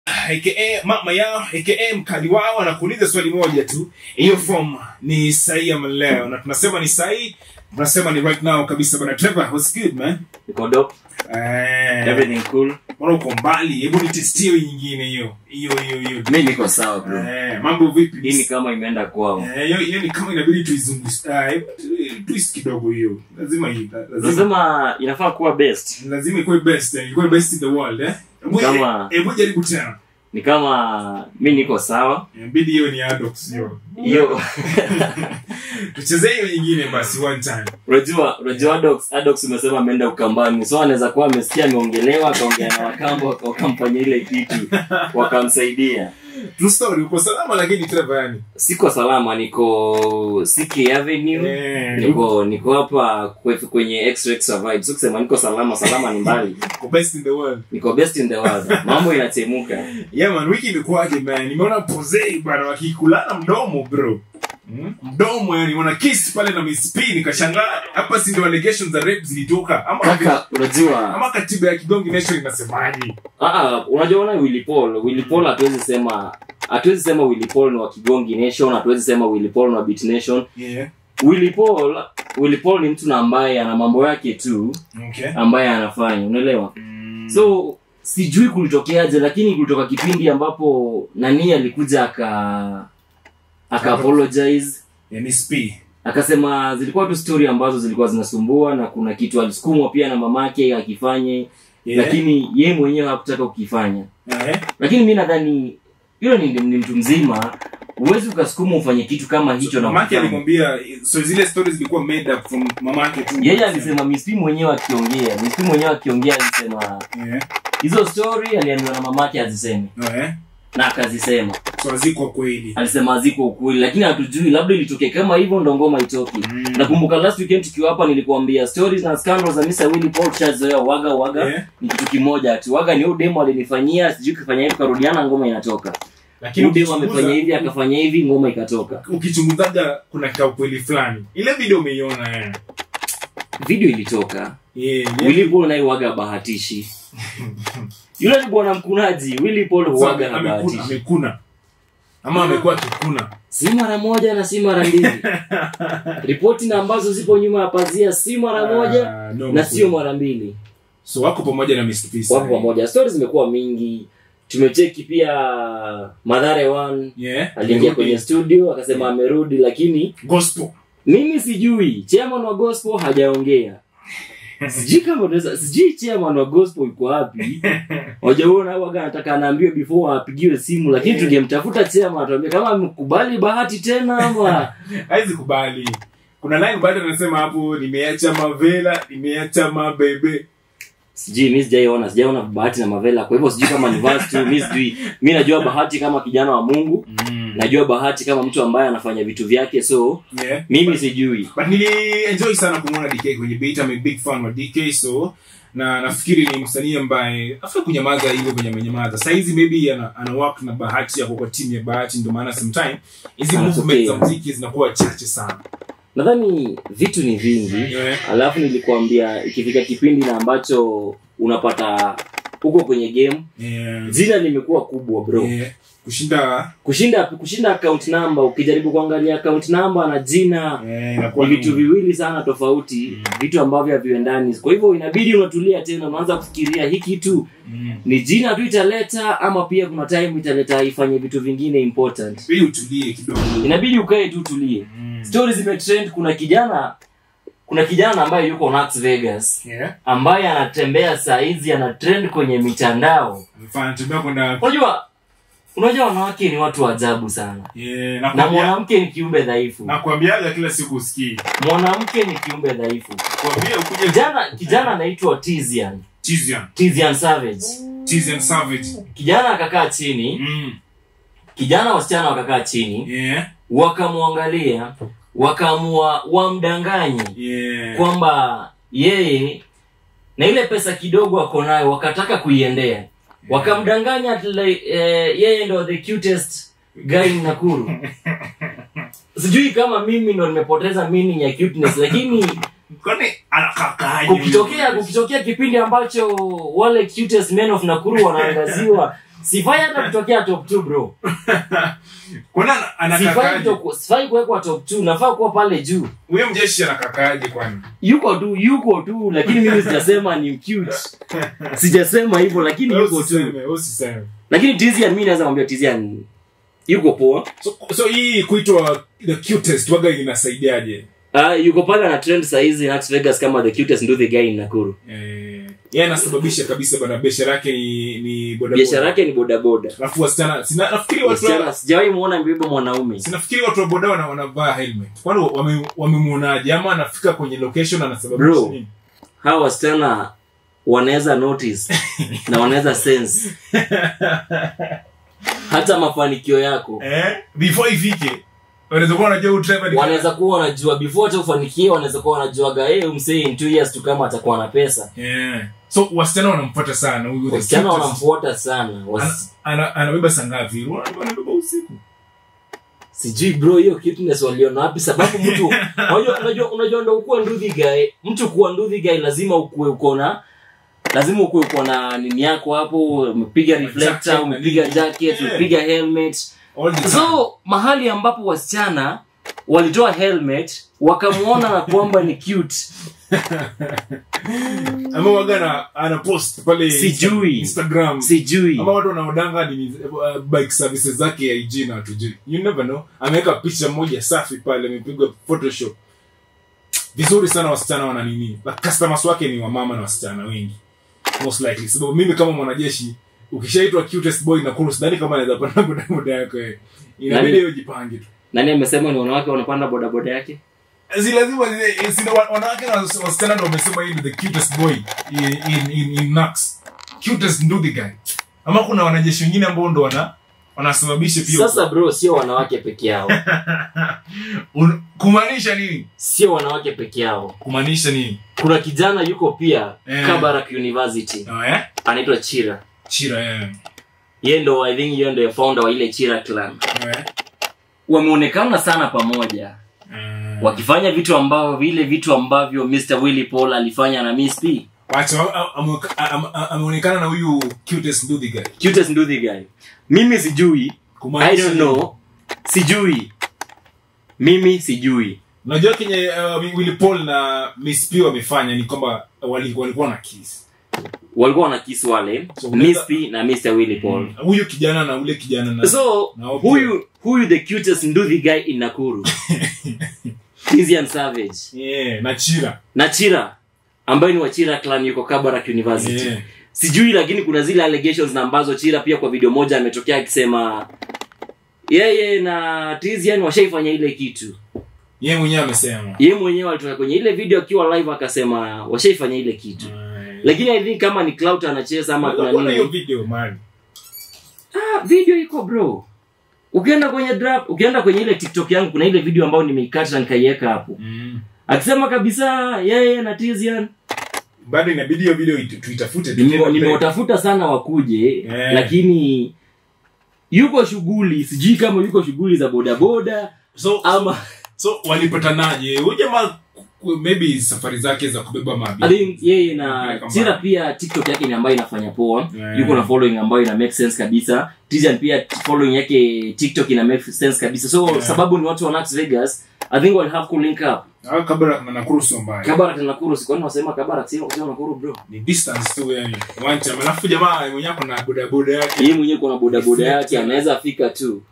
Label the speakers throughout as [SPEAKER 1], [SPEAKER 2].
[SPEAKER 1] aka mama yao aka mkali wao anakuuliza swali moja tu hiyo form ni sahihi ama leo na tunasema ni sahihi tunasema ni right now kabisa bana Trevor what's good man
[SPEAKER 2] Iko dope,
[SPEAKER 1] eh
[SPEAKER 2] everything cool.
[SPEAKER 1] mbona uko mbali hebu nitestie hiyo nyingine hiyo hiyo hiyo hiyo
[SPEAKER 2] Mi niko sawa bro.
[SPEAKER 1] eh mambo vipi
[SPEAKER 2] Hii ni kama imeenda kwao.
[SPEAKER 1] Eh, hiyo hiyo ni kama inabidi tuizungushe ah, twist kidogo hiyo lazima hii lazima
[SPEAKER 2] Nasema inafaa kuwa best.
[SPEAKER 1] lazima ikuwe best eh, ikuwe best in the world eh Hebu-
[SPEAKER 2] Kama-
[SPEAKER 1] hebu jaribu tena
[SPEAKER 2] Ni kama mi niko sawa.
[SPEAKER 1] inabidi hiyo ni adox hiyo
[SPEAKER 2] Hiyo
[SPEAKER 1] tuchezee hiyo nyingine basi one time
[SPEAKER 2] unajua unajua Adox Adox umesema ameenda Ukambani. So anaweza kuwa amesikia ameongelewa akaongea na Wakamba waka- wakamfanyia ile kitu wakamsaidia.
[SPEAKER 1] true story uko salama lakini Trevor yani
[SPEAKER 2] Siko salama, niko CK Avenue.
[SPEAKER 1] Eh,
[SPEAKER 2] Niko niko hapa kwe- kwenye extra extra vibe. So kusema niko salama, salama ni mbali.
[SPEAKER 1] uko best in the world
[SPEAKER 2] Niko best in the world. Mambo inachemuka.
[SPEAKER 1] yeah man wiki imekuwaje man nimeona posei bana wakikulana mdomo bro Hmm? mdomo yani wana kiss pale na Miss P nikashangaa hapa si ndio allegations za rape zilitoka ama
[SPEAKER 2] Kaka, unajua
[SPEAKER 1] ama katiba ya Kigongi Nation inasemaje
[SPEAKER 2] Ah, ah, unajua una Willy Paul Willy Paul hatuwezi sema hatuwezi sema Willy Paul ni wa Kigongi Nation hatuwezi sema Willy Paul ni wa Beat Nation
[SPEAKER 1] yeah
[SPEAKER 2] Willy Paul Willy Paul ni mtu na ambaye ana mambo yake tu
[SPEAKER 1] okay
[SPEAKER 2] ambaye anafanya unaelewa
[SPEAKER 1] Mm.
[SPEAKER 2] so sijui kulitokeaje lakini kulitoka kipindi ambapo nani alikuja aka aka apologize
[SPEAKER 1] yeah, Miss P
[SPEAKER 2] akasema zilikuwa tu story ambazo zilikuwa zinasumbua na kuna kitu alisukumwa pia na mamake akifanye
[SPEAKER 1] yeah.
[SPEAKER 2] lakini ye mwenyewe hakutaka kukifanya
[SPEAKER 1] eh
[SPEAKER 2] lakini mi nadhani yule ni, ni mtu mzima huwezi ukasukuma ufanye kitu kama hicho na
[SPEAKER 1] mamake
[SPEAKER 2] ukifanya.
[SPEAKER 1] alimwambia so zile stories zilikuwa made up from mamake tu
[SPEAKER 2] yeye alisema mispi mwenyewe akiongea mispi mwenyewe akiongea alisema
[SPEAKER 1] yeah
[SPEAKER 2] hizo story aliambiwa na mamake aziseme
[SPEAKER 1] eh
[SPEAKER 2] na akazisema
[SPEAKER 1] so ziko kweli
[SPEAKER 2] alisema ziko ukweli lakini hatujui labda ilitokea kama hivyo ndo ngoma itoki
[SPEAKER 1] Mm.
[SPEAKER 2] nakumbuka last weekend tukiwa hapa nilikuambia stories na scandals za Mr. Willy Paul chazoea waga waga
[SPEAKER 1] Yeah.
[SPEAKER 2] ni kitu kimoja tu waga ni huyu demo alinifanyia sijui kifanya hivi karudiana ngoma inatoka
[SPEAKER 1] lakini
[SPEAKER 2] huyu demo
[SPEAKER 1] ukichunguza-
[SPEAKER 2] amefanya hivi akafanya hivi ngoma ikatoka
[SPEAKER 1] ukichunguzaga kuna kaukweli fulani ile video umeiona eh
[SPEAKER 2] video ilitoka
[SPEAKER 1] yeah, yeah.
[SPEAKER 2] Willy Paul naye waga bahatishi yule ni bwana mkunaji Willy Paul
[SPEAKER 1] So,
[SPEAKER 2] huwaga na
[SPEAKER 1] amekuna,
[SPEAKER 2] bahatishi
[SPEAKER 1] amekuna ama amekuwa akikuna
[SPEAKER 2] si mara moja na si mara mbili ripoti na ambazo zipo nyuma ya pazia si mara moja
[SPEAKER 1] Ah, no,
[SPEAKER 2] na
[SPEAKER 1] mkuu.
[SPEAKER 2] sio mara mbili
[SPEAKER 1] so wako pamoja na Mr. Peace
[SPEAKER 2] wapo pamoja stori zimekuwa mingi tumecheki pia madhare one
[SPEAKER 1] yeah
[SPEAKER 2] aliingia kwenye studio akasema amerudi lakini
[SPEAKER 1] gospel
[SPEAKER 2] mimi sijui chairman wa gospel hajaongea sijui kama unaweza sijui chairman wa gospel yuko wapi wajaona waga anataka anaambiwe before apigiwe simu lakini tungemtafuta chairman atuambia kama amekubali bahati tena ama
[SPEAKER 1] haizi kubali kuna line bado anasema hapo nimeacha mavela nimeacha mabebe
[SPEAKER 2] sijui mi sijaiona sijaiona bahati na mavela kwa hivyo sijui kama ni verse tu mi sijui mi najua bahati kama kijana wa mungu najua bahati kama mtu ambaye anafanya vitu vyake so
[SPEAKER 1] yeah
[SPEAKER 2] mimi sijui
[SPEAKER 1] but nilienjoy sana kumwona dk kwenye beat I'm a big fan wa dk so na nafikiri ni msanii ambaye afai kunyamaza hivyo venye amenyamaza sahizi maybe ana, ana work na bahati yako kwa timu ya bahati ndio maana sometime hizi
[SPEAKER 2] Anatokea.
[SPEAKER 1] movement za muziki zinakuwa chache sana
[SPEAKER 2] nadhani vitu ni vingi
[SPEAKER 1] yeah.
[SPEAKER 2] alafu nilikuambia ikifika kipindi na ambacho unapata huko kwenye game
[SPEAKER 1] Yeah.
[SPEAKER 2] jina limekuwa kubwa bro
[SPEAKER 1] Yeah. kushinda
[SPEAKER 2] kushinda kushinda account number ukijaribu kuangalia account number na jina
[SPEAKER 1] eh,
[SPEAKER 2] ni
[SPEAKER 1] inakuwa
[SPEAKER 2] vitu
[SPEAKER 1] ni-
[SPEAKER 2] viwili sana tofauti vitu ambavyo haviendani kwa hivyo inabidi unatulia tena unaanza kufikiria hii kitu
[SPEAKER 1] Mm.
[SPEAKER 2] ni jina tu italeta ama pia kuna time italeta ifanye vitu vingine important
[SPEAKER 1] ili utulie kidogo
[SPEAKER 2] inabidi ukae tu tulie
[SPEAKER 1] Mm.
[SPEAKER 2] stories zimetrend kuna kijana kuna kijana ambaye yuko Las Vegas
[SPEAKER 1] Yeah.
[SPEAKER 2] ambaye anatembea saa hizi ana trend kwenye mitandao
[SPEAKER 1] Mfano, tembea kwenda
[SPEAKER 2] unajua unajua wanawake ni watu wa ajabu sana
[SPEAKER 1] Yeah,
[SPEAKER 2] na
[SPEAKER 1] nakwambia-
[SPEAKER 2] mwanamke ni kiumbe dhaifu
[SPEAKER 1] nakwambiaga kila siku usikii
[SPEAKER 2] mwanamke ni kiumbe dhaifu
[SPEAKER 1] kwambia ukuje
[SPEAKER 2] kijana kijana anaitwa Tizian
[SPEAKER 1] Tizian
[SPEAKER 2] Tizian Savage
[SPEAKER 1] Tizian Savage
[SPEAKER 2] kijana akakaa chini
[SPEAKER 1] mm.
[SPEAKER 2] kijana wasichana wakakaa chini
[SPEAKER 1] yeah
[SPEAKER 2] wakamwangalia wakaamua wamdanganye
[SPEAKER 1] yeah
[SPEAKER 2] kwamba yeye na ile pesa kidogo ako nayo wakataka kuiendea wakamdanganya ati like, eh, yeye ndo the cutest guy in Nakuru sijui kama mimi ndo nimepoteza meaning ya cuteness lakini
[SPEAKER 1] kwani anakakaje
[SPEAKER 2] kukitokea kukitokea kipindi ambacho wale cutest men of Nakuru wanaangaziwa sifai hata kutokea top 2 bro
[SPEAKER 1] Kuna
[SPEAKER 2] sifai
[SPEAKER 1] anakakaje?
[SPEAKER 2] kuto- sifai kuwekwa top 2 nafaa kuwa pale juu
[SPEAKER 1] Huyo mjeshi anakakaje kwani?
[SPEAKER 2] yuko tu yuko tu lakini mimi sijasema ni cute sijasema hivyo lakini
[SPEAKER 1] Wewe
[SPEAKER 2] yuko tu
[SPEAKER 1] usiseme, wewe usiseme.
[SPEAKER 2] lakini tizian mi naweza mwambia tizian yuko poa
[SPEAKER 1] So, so hii kuitwa the cutest waga inasaidiaje?
[SPEAKER 2] uh, yuko pale na trend saizi Las Vegas kama the cutest nduthi guy in Nakuru
[SPEAKER 1] Eh, yeye anasababisha kabisa bana biashara yake ni ni boda
[SPEAKER 2] biashara yake ni bodaboda
[SPEAKER 1] Alafu wasichana sina nafikiri watu
[SPEAKER 2] wasichana
[SPEAKER 1] wa,
[SPEAKER 2] sijawahi muona mbeba mwanaume
[SPEAKER 1] sinafikiri watu wa boda wana wanavaa helmet. Kwani wame- wamemuonaje ama anafika kwenye location anasababisha
[SPEAKER 2] Bro.
[SPEAKER 1] nini?
[SPEAKER 2] hawa wasichana wanaweza notice na wanaweza sense hata mafanikio yako
[SPEAKER 1] Eh? Before ifike. Wanaweza kuwa wanajua huyu driver ni
[SPEAKER 2] wanaweza kuwa wanajua before hata ufanikie wanaweza kuwa wanajuaga hey, umsee in two years tu kama atakuwa na pesa
[SPEAKER 1] Yeah. So wasichana wanamfuata sana huyu the
[SPEAKER 2] wasichana
[SPEAKER 1] cutest.
[SPEAKER 2] wanamfuata sana Was...
[SPEAKER 1] Ana- ana- anabeba saa ngapi? Wana- Anabeba usiku.
[SPEAKER 2] sijui bro hiyo cuteness waliona wapi sababu mtu unajua unajua unajua ndo ukuwe nduthi guy mtu kuwa nduthi guy lazima ukuwe uko na lazima ukuwe uko na nini yako hapo umepiga reflector
[SPEAKER 1] Jacket na
[SPEAKER 2] umepiga
[SPEAKER 1] nini.
[SPEAKER 2] jacket
[SPEAKER 1] Yeah.
[SPEAKER 2] umepiga helmet
[SPEAKER 1] All the time.
[SPEAKER 2] so mahali ambapo wasichana walitoa helmet wakamwona na kwamba ni cute
[SPEAKER 1] ama waga na ana post pale
[SPEAKER 2] Sijui.
[SPEAKER 1] Instagram
[SPEAKER 2] sijui
[SPEAKER 1] ama watu wanaodanga ni uh, bike services zake ya IG na hatujui you never know ameweka picha moja safi pale amepigwa photoshop vizuri sana wasichana wana nini But customers wake ni wamama na wasichana wengi most likely sababu mimi kama mwanajeshi ukishaitwa cutest boy na kuru sidhani kama anaweza panda bodaboda yako wewe inabidi
[SPEAKER 2] Nani?
[SPEAKER 1] hiyo jipange tu
[SPEAKER 2] nani amesema ni wanawake wanapanda bodaboda yake
[SPEAKER 1] si lazima zile- si wa- wanawake na wasi- wasichana ndo wamesema hii ni the cutest boy in, in, in, in Nax. cutest nduthi guy ama kuna wanajeshi wengine ambao ndo wana wanasababisha pia
[SPEAKER 2] sasa bro sio wanawake peke yao
[SPEAKER 1] Un- kumaanisha nini
[SPEAKER 2] sio wanawake peke yao
[SPEAKER 1] kumaanisha nini
[SPEAKER 2] kuna kijana yuko pia
[SPEAKER 1] Eh.
[SPEAKER 2] kabarak university
[SPEAKER 1] oh, eh?
[SPEAKER 2] anaitwa chira
[SPEAKER 1] chira eh.
[SPEAKER 2] ye ndo i think yeye ndo founder wa ile chira clan
[SPEAKER 1] Oh, eh?
[SPEAKER 2] wameonekana sana pamoja
[SPEAKER 1] Mm.
[SPEAKER 2] wakifanya vitu ambavyo vile vitu ambavyo mr willy paul alifanya na miss p
[SPEAKER 1] Wacha, a- a- ameweka- a- a- a- ameonekana na huyu cutest nduthi guy
[SPEAKER 2] cutest nduthi guy mimi sijui i
[SPEAKER 1] Kumaanisha
[SPEAKER 2] don't
[SPEAKER 1] nini?
[SPEAKER 2] know sijui mimi sijui
[SPEAKER 1] unajua kenye uh, Willy Paul na Miss P wamefanya ni kwamba wali- walikuwa na kiss
[SPEAKER 2] walikuwa wana kisi wale
[SPEAKER 1] So, unaweza-
[SPEAKER 2] miss p na mr willy paul
[SPEAKER 1] huyu kijana na ule kijana na
[SPEAKER 2] so
[SPEAKER 1] Na okay.
[SPEAKER 2] huyu huyu the cutest nduthi guy in nakuru Tizian savage
[SPEAKER 1] yeah, na chira
[SPEAKER 2] na chira ambaye ni wa chira clan yuko kabarak university
[SPEAKER 1] Yeah.
[SPEAKER 2] sijui lakini kuna zile allegations na ambazo chira pia kwa video moja ametokea akisema yeye na tizian washaifanya ile kitu
[SPEAKER 1] yeye mwenyewe amesema
[SPEAKER 2] ye mwenyewe alitoka kwenye ile video akiwa live akasema washaifanya ile kitu lakini i think kama ni clout anacheza ama kuna
[SPEAKER 1] Kuna hiyo
[SPEAKER 2] nini
[SPEAKER 1] video man
[SPEAKER 2] ah, video iko bro ukienda kwenye draft ukienda kwenye ile tiktok yangu kuna ile video ambayo nimeikata na nikaiweka hapo akisema kabisa yeye na tizian
[SPEAKER 1] bado inabidi hiyo video itu- tuitafute
[SPEAKER 2] Nime-
[SPEAKER 1] tukienda mbele.
[SPEAKER 2] nimewatafuta sana wakuje
[SPEAKER 1] Eh.
[SPEAKER 2] lakini yuko shughuli sijui kama yuko shughuli za bodaboda
[SPEAKER 1] so
[SPEAKER 2] ama
[SPEAKER 1] so walipatanaje huyu jamaa ku- maybe safari zake za kubeba
[SPEAKER 2] I
[SPEAKER 1] mabi
[SPEAKER 2] think yeye na
[SPEAKER 1] Kupeleka
[SPEAKER 2] chira
[SPEAKER 1] mbali.
[SPEAKER 2] pia tiktok yake ni ambayo inafanya poa
[SPEAKER 1] Yeah.
[SPEAKER 2] yuko na following ambayo ina make sense kabisa tijan pia following yake tiktok ina make sense kabisa so
[SPEAKER 1] Yeah.
[SPEAKER 2] sababu ni watu wa Las vegas i think we'll have to link up
[SPEAKER 1] au kabla na nakuru sio mbaya
[SPEAKER 2] kabarak na nakuru sikwani wasema kabarak sio sio nakuru bro
[SPEAKER 1] ni distance tu yani one time alafu jamaa mwenyewe kuna bodaboda yake
[SPEAKER 2] yeye mwenyewe kuna bodaboda yake anaweza fika tu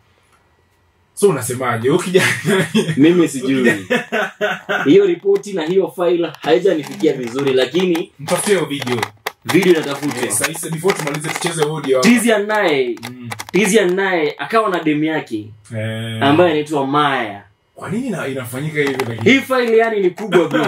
[SPEAKER 1] so unasemaje huyu kijana
[SPEAKER 2] mimi sijui hiyo ripoti na hiyo file haijanifikia vizuri lakini
[SPEAKER 1] mtafutie hiyo video
[SPEAKER 2] video inatafutwa
[SPEAKER 1] sasa hivi before tumalize tucheze audio
[SPEAKER 2] tizian naye
[SPEAKER 1] Mm.
[SPEAKER 2] tizian naye akawa na demu yake
[SPEAKER 1] Eh,
[SPEAKER 2] ambaye anaitwa maya
[SPEAKER 1] kwa nini ina- inafanyika hivi lakini
[SPEAKER 2] hii file yani ni kubwa bro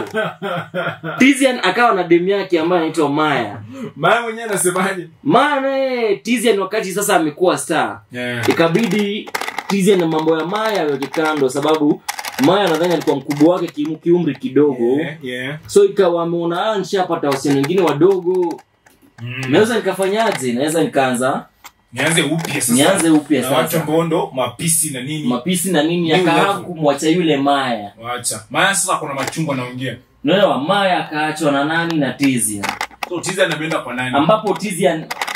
[SPEAKER 2] tizian akawa na demu yake ambaye anaitwa maya
[SPEAKER 1] maya mwenyewe anasemaje
[SPEAKER 2] maya naye tizian wakati sasa amekuwa star
[SPEAKER 1] yeah.
[SPEAKER 2] ikabidi tizian na mambo ya maya aweke kando sababu maya nadhani alikuwa mkubwa wake kimu- kiumri kidogo
[SPEAKER 1] yeah, yeah.
[SPEAKER 2] so ikawa ameona "Ah, nishapata wasichana wengine wadogo
[SPEAKER 1] Mm.
[SPEAKER 2] naweza nikafanyaje naweza nikaanza
[SPEAKER 1] nianze upya sasa
[SPEAKER 2] nianze upya
[SPEAKER 1] na watu
[SPEAKER 2] sasa
[SPEAKER 1] ambao ndo mapisi na nini
[SPEAKER 2] mapisi na nini
[SPEAKER 1] New
[SPEAKER 2] akaha
[SPEAKER 1] level.
[SPEAKER 2] kumwacha yule maya
[SPEAKER 1] wacha maya sasa kuna machungwa naongea
[SPEAKER 2] naelewa maya akaachwa na nani na tizia
[SPEAKER 1] so tiza anaenda kwa nani
[SPEAKER 2] ambapo tizia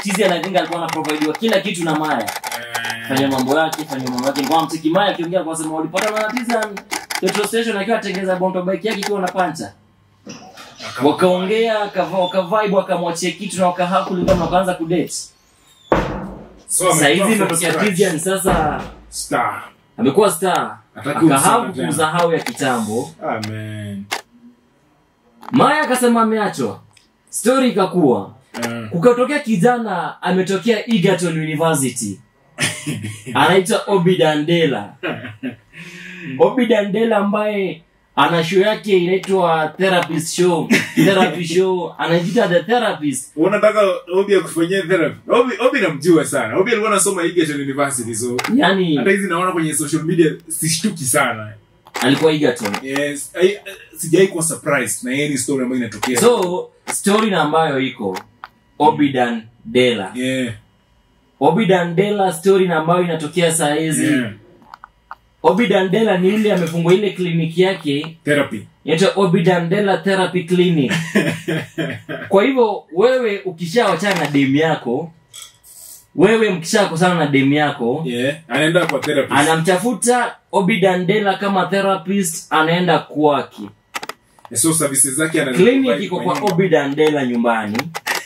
[SPEAKER 2] Tizian I think alikuwa anaprovidiwa kila kitu na Maya fanya mambo yake fanya mambo yake kwa mtiki Maya akiongea kwa sema walipata na Tizian petrol station akiwa atengeza bonto bike yake ikiwa na pancha wakaongea akava wakavibe wakamwachia kitu na wakahaa kulingana na wakaanza kudate
[SPEAKER 1] So,
[SPEAKER 2] sasa hizi
[SPEAKER 1] ametoka
[SPEAKER 2] imetokea
[SPEAKER 1] from
[SPEAKER 2] Tizian
[SPEAKER 1] scratch.
[SPEAKER 2] sasa
[SPEAKER 1] Star.
[SPEAKER 2] amekuwa star
[SPEAKER 1] Hataki kumsema
[SPEAKER 2] akahau
[SPEAKER 1] tena.
[SPEAKER 2] kumsahau ya kitambo
[SPEAKER 1] Amen.
[SPEAKER 2] Maya akasema ameachwa story ikakuwa
[SPEAKER 1] Eh,
[SPEAKER 2] kukatokea kijana ametokea Egerton University anaitwa Obi Dandela Obi Dandela ambaye ana show yake inaitwa therapist show therapy show anajiita the therapist
[SPEAKER 1] unataka obi akufanyia therapy obi obi namjua sana obi alikuwa anasoma Egerton University so
[SPEAKER 2] yani
[SPEAKER 1] hata hizi naona kwenye social media sishtuki sana
[SPEAKER 2] alikuwa Egerton
[SPEAKER 1] yes I, sijai kuwa surprised na yeye ni story ambayo inatokea
[SPEAKER 2] so story na ambayo iko Obi Dandela
[SPEAKER 1] yeah
[SPEAKER 2] Obi Dandela story na ambayo inatokea saa hizi
[SPEAKER 1] yeah
[SPEAKER 2] Obi Dandela ni yule amefungua ile kliniki yake
[SPEAKER 1] therapy
[SPEAKER 2] inaitwa Obi Dandela Therapy Clinic. Kwa hivyo wewe ukishawachana na demu yako, wewe mkishakosana na demu yako,
[SPEAKER 1] yeah anaenda kwa therapy
[SPEAKER 2] anamtafuta Obi Dandela kama therapist, anaenda kwake.
[SPEAKER 1] so services zake ana
[SPEAKER 2] Clinic iko kwa Obi Dandela nyumbani,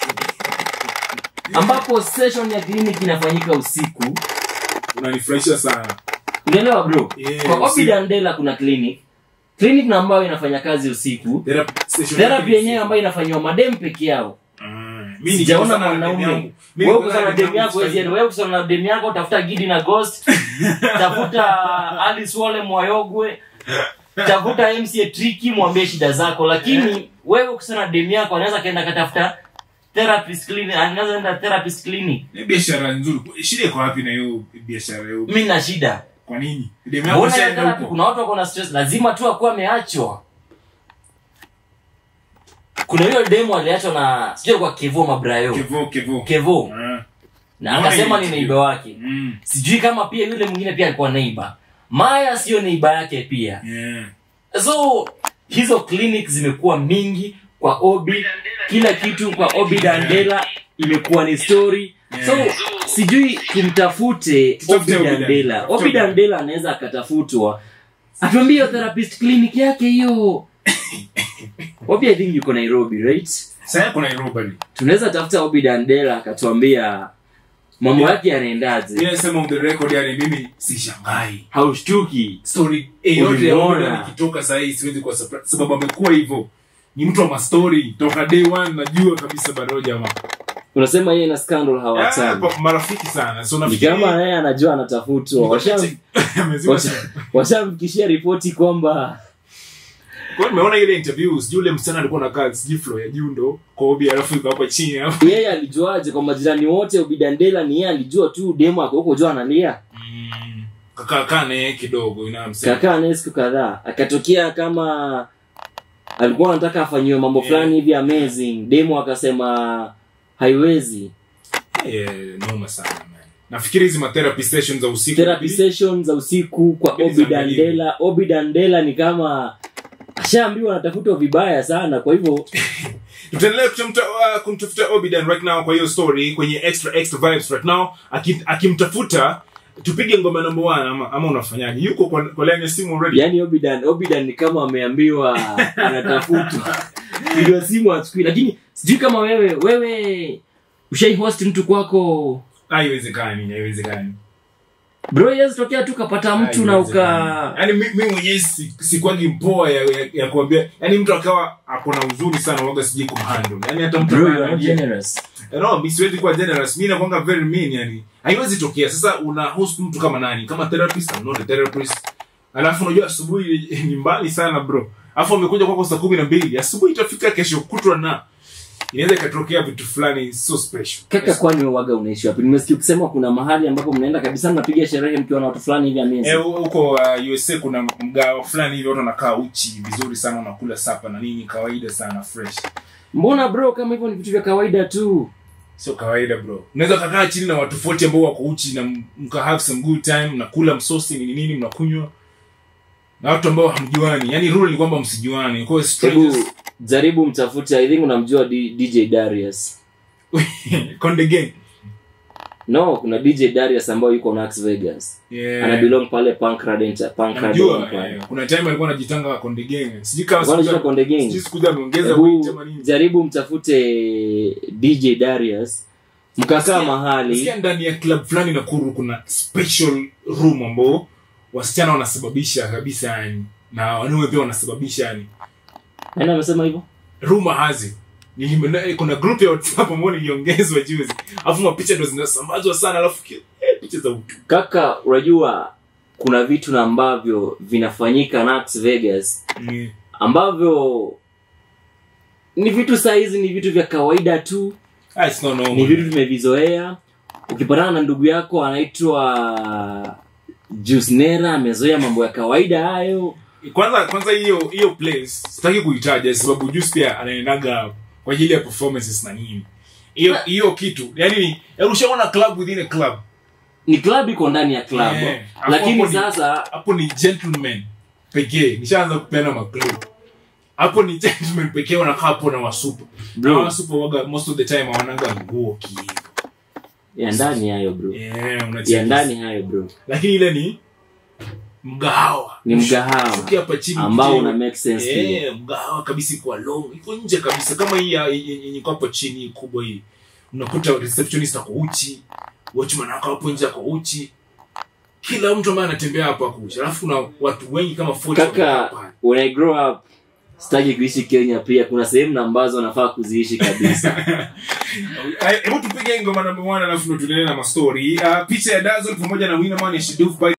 [SPEAKER 2] ambapo session ya clinic inafanyika usiku.
[SPEAKER 1] unanifurahisha sana
[SPEAKER 2] Unaelewa bro?
[SPEAKER 1] Yeah,
[SPEAKER 2] kwa Obi
[SPEAKER 1] usiku.
[SPEAKER 2] Dandela kuna clinic clinic na ambayo inafanya kazi usiku
[SPEAKER 1] therapy session
[SPEAKER 2] therapy
[SPEAKER 1] yake ni
[SPEAKER 2] yenyewe ambayo inafanyiwa madem peke yao
[SPEAKER 1] Ah, mimi
[SPEAKER 2] sijaona
[SPEAKER 1] nikikosana na demu
[SPEAKER 2] mwanaume
[SPEAKER 1] yangu. Mimi
[SPEAKER 2] wewe
[SPEAKER 1] nikikosana
[SPEAKER 2] kusana
[SPEAKER 1] na
[SPEAKER 2] na
[SPEAKER 1] demu
[SPEAKER 2] demu yako
[SPEAKER 1] yangu,
[SPEAKER 2] wewe wewe kusana na demu yako tafuta gidi na ghost tafuta Alice Wale Mwayogwe tafuta MCA Tricky mwambie shida zako lakini wewe kusana na demu yako anaweza kaenda katafuta therapist clinic anaweza enda therapist clinic
[SPEAKER 1] ni biashara nzuri shida iko wapi na hiyo biashara hiyo
[SPEAKER 2] mimi na shida
[SPEAKER 1] kwa nini demu yako
[SPEAKER 2] mbona ya
[SPEAKER 1] shaenda
[SPEAKER 2] therapy
[SPEAKER 1] huko
[SPEAKER 2] kuna watu wako na stress lazima tu akuwa ameachwa kuna hiyo demo aliachwa na sijui kwa kevo mabrayo
[SPEAKER 1] kevo kevo
[SPEAKER 2] kevo
[SPEAKER 1] Ah,
[SPEAKER 2] na akasema ni
[SPEAKER 1] Mbona
[SPEAKER 2] neiba wake
[SPEAKER 1] mm,
[SPEAKER 2] sijui kama pia yule mwingine pia alikuwa neiba maya sio neiba yake pia
[SPEAKER 1] yeah.
[SPEAKER 2] so hizo clinic zimekuwa mingi kwa obi kila kitu kwa obi dandela imekuwa ni story so sijui tumtafute
[SPEAKER 1] Tutafute
[SPEAKER 2] obi
[SPEAKER 1] Obi
[SPEAKER 2] dandela
[SPEAKER 1] Dandela.
[SPEAKER 2] obi dandela anaweza akatafutwa atuambie hiyo therapist clinic yake hiyo obi i think yuko nairobi right
[SPEAKER 1] Sasa yako Nairobi.
[SPEAKER 2] tunaweza tafuta obi dandela akatuambia mambo
[SPEAKER 1] Yeah.
[SPEAKER 2] yake yanaendaje
[SPEAKER 1] Mimi nasema on the record yani mimi sishangai.
[SPEAKER 2] haushtuki
[SPEAKER 1] Story eh, yote ya
[SPEAKER 2] Ulimuona.
[SPEAKER 1] Obi nikitoka saa hii siwezi kuwa surprise sababu amekuwa hivyo. Ni mtu wa mastori toka day one najua kabisa bado jamaa.
[SPEAKER 2] unasema yeye na scandal
[SPEAKER 1] Ah,
[SPEAKER 2] hawatani
[SPEAKER 1] kwa- marafiki sana. So
[SPEAKER 2] ni
[SPEAKER 1] nafikiri
[SPEAKER 2] kama yeye anajua anatafutwa Washam-
[SPEAKER 1] Amezima
[SPEAKER 2] washa-
[SPEAKER 1] sana.
[SPEAKER 2] washamfikishia ripoti kwamba
[SPEAKER 1] Kwa hiyo nimeona ile interview sijui ule msichana alikuwa anakaa sijui floor ya juu ndo kwa Obi alafu yuko hapa chini hapo.
[SPEAKER 2] yeye alijuaje kwa majirani wote ubidandela ni yeye alijua tu demo ako huko jua analia
[SPEAKER 1] Mm. Kakaa kaa na yeye kidogo inamsema.
[SPEAKER 2] kakaa naye siku kadhaa akatokea kama alikuwa anataka afanyiwe mambo
[SPEAKER 1] Yeah.
[SPEAKER 2] fulani hivi amazing demo akasema haiwezi
[SPEAKER 1] Yeah, noma sana man. Nafikiri hizi ma therapy sessions za usiku.
[SPEAKER 2] therapy session za usiku kwa
[SPEAKER 1] Mbili
[SPEAKER 2] obi
[SPEAKER 1] za mbili.
[SPEAKER 2] dandela obi dandela ni kama ashaambiwa anatafutwa vibaya sana kwa hivyo
[SPEAKER 1] tutaendelea kutamta- uh, kumtafuta obidan right now kwa hiyo story kwenye extra extra vibes right now Aki- akimtafuta tupige ngoma number one ama, ama unafanyaje yuko kwa, kwa line ya simu already
[SPEAKER 2] yani obidan obidan ni kama ameambiwa anatafutwa piga simu achukui lakini sijui kama wewe wewe ushaihost mtu kwako
[SPEAKER 1] haiwezekani haiwezekani
[SPEAKER 2] bro yes tokea tu kapata mtu na uka
[SPEAKER 1] yani mi mi mwenyewe si- sikwagi mpoa ya, ya, ya kuambia yani mtu akawa ako na uzuri sana waga sijui kumhandle yani hata mtu
[SPEAKER 2] bro you
[SPEAKER 1] ambaye
[SPEAKER 2] are not
[SPEAKER 1] anajua-
[SPEAKER 2] generous
[SPEAKER 1] no mi siwezi kuwa generous mi nakwanga very mean yani haiwezi tokea sasa una host mtu kama nani kama therapist I'm not a therapist alafu unajua asubuhi ni mbali sana bro alafu amekuja kwako saa kumi na mbili asubuhi itafika kesho kutwa na inaweza ikatokea vitu fulani so special
[SPEAKER 2] kaka kwani wewe waga unaishi wapi nimesikia ukisema kuna mahali ambapo mnaenda kabisa mnapiga sherehe mkiwa na watu fulani hivi amezi
[SPEAKER 1] Eh, huko uh, usa kuna mgao fulani hivi watu wanakaa uchi vizuri sana wanakula sapa na nini kawaida sana fresh
[SPEAKER 2] mbona bro kama hivyo ni vitu vya kawaida tu
[SPEAKER 1] sio kawaida bro unaweza kakaa chini na watu 40 ambao wako uchi na mka have some good time mnakula msosi nini nini mnakunywa na watu ambao hamjuani yani rule ni kwamba msijuani kwa hiyo
[SPEAKER 2] hebu
[SPEAKER 1] strangers
[SPEAKER 2] jaribu mtafute i think unamjua D- dj darius
[SPEAKER 1] konde gang
[SPEAKER 2] no kuna dj darius ambayo yuko nax vegas
[SPEAKER 1] Yeah.
[SPEAKER 2] ana belong pale pancradent pancradent
[SPEAKER 1] Namjua,
[SPEAKER 2] pale
[SPEAKER 1] eh, kuna time alikuwa anajitanga konde gang sijui kama
[SPEAKER 2] Bwana
[SPEAKER 1] siku-
[SPEAKER 2] jina Konde Gang.
[SPEAKER 1] sijui siku hizi ameongeza
[SPEAKER 2] Hebu
[SPEAKER 1] weight ama nini
[SPEAKER 2] jaribu mtafute dj darius mkakaa mahali
[SPEAKER 1] Nasikia ndani ya club fulani nakuru kuna special room ambao wasichana wanasababisha kabisa yani na wanaume pia wanasababisha yani
[SPEAKER 2] nani amesema hivyo
[SPEAKER 1] rumor hazi Nilimena- kuna group ya whatsapp ambao niliongezwa juzi alafu mapicha ndo zinasambazwa sana alafu ki- eh, picha za utu
[SPEAKER 2] kaka unajua kuna vitu na ambavyo vinafanyika nax vegas
[SPEAKER 1] Mm.
[SPEAKER 2] ambavyo ni vitu sahizi ni vitu vya kawaida tu
[SPEAKER 1] Ah, it's not normal.
[SPEAKER 2] ni vitu tumevizoea ukipatana na ndugu yako anaitwa jusnera amezoea mambo ya kawaida hayo
[SPEAKER 1] kwanza kwanza hiyo hiyo place sitaki kuitaja sababu juice pia anaendaga kwa ajili ya performances na nini hiyo hiyo kitu yani ni yaani ushaona club within a club
[SPEAKER 2] ni club iko ndani ya club
[SPEAKER 1] Yeah. Hapo
[SPEAKER 2] lakini
[SPEAKER 1] hapo ni-
[SPEAKER 2] sasa
[SPEAKER 1] hapo ni gentleman pekee nishaanza kupeana maklu hapo ni gentleman pekee wanakaa hapo na wasupa na
[SPEAKER 2] Bro.
[SPEAKER 1] wasupa waga most of the time hawanaga nguo kiivo
[SPEAKER 2] ya ndani hayo bro
[SPEAKER 1] yeah, unacheki.
[SPEAKER 2] ya ndani hayo bro
[SPEAKER 1] lakini ile ni mgahawa
[SPEAKER 2] Ni mgahawa
[SPEAKER 1] Shuki hapa chini
[SPEAKER 2] ambao
[SPEAKER 1] mjini.
[SPEAKER 2] una make sense
[SPEAKER 1] Eh,
[SPEAKER 2] yeah.
[SPEAKER 1] mgahawa kabisa iko long iko nje kabisa kama hii ya- yenye iko hapo chini kubwa hii unakuta receptionist ako uchi watchman ako hapo nje ako uchi kila mtu ambaye anatembea hapo ako uchi alafu kuna watu wengi kama 40 wamekaa
[SPEAKER 2] kaka
[SPEAKER 1] pale.
[SPEAKER 2] when i grow up sitaki kuishi kenya pia kuna sehemu na ambazo nafaa kuziishi kabisa
[SPEAKER 1] Eh, hebu tupige ngoma namba 1 alafu ndo tuendelee na mastori uh, picha ya Dazzle pamoja na Winnerman ya Shiduf by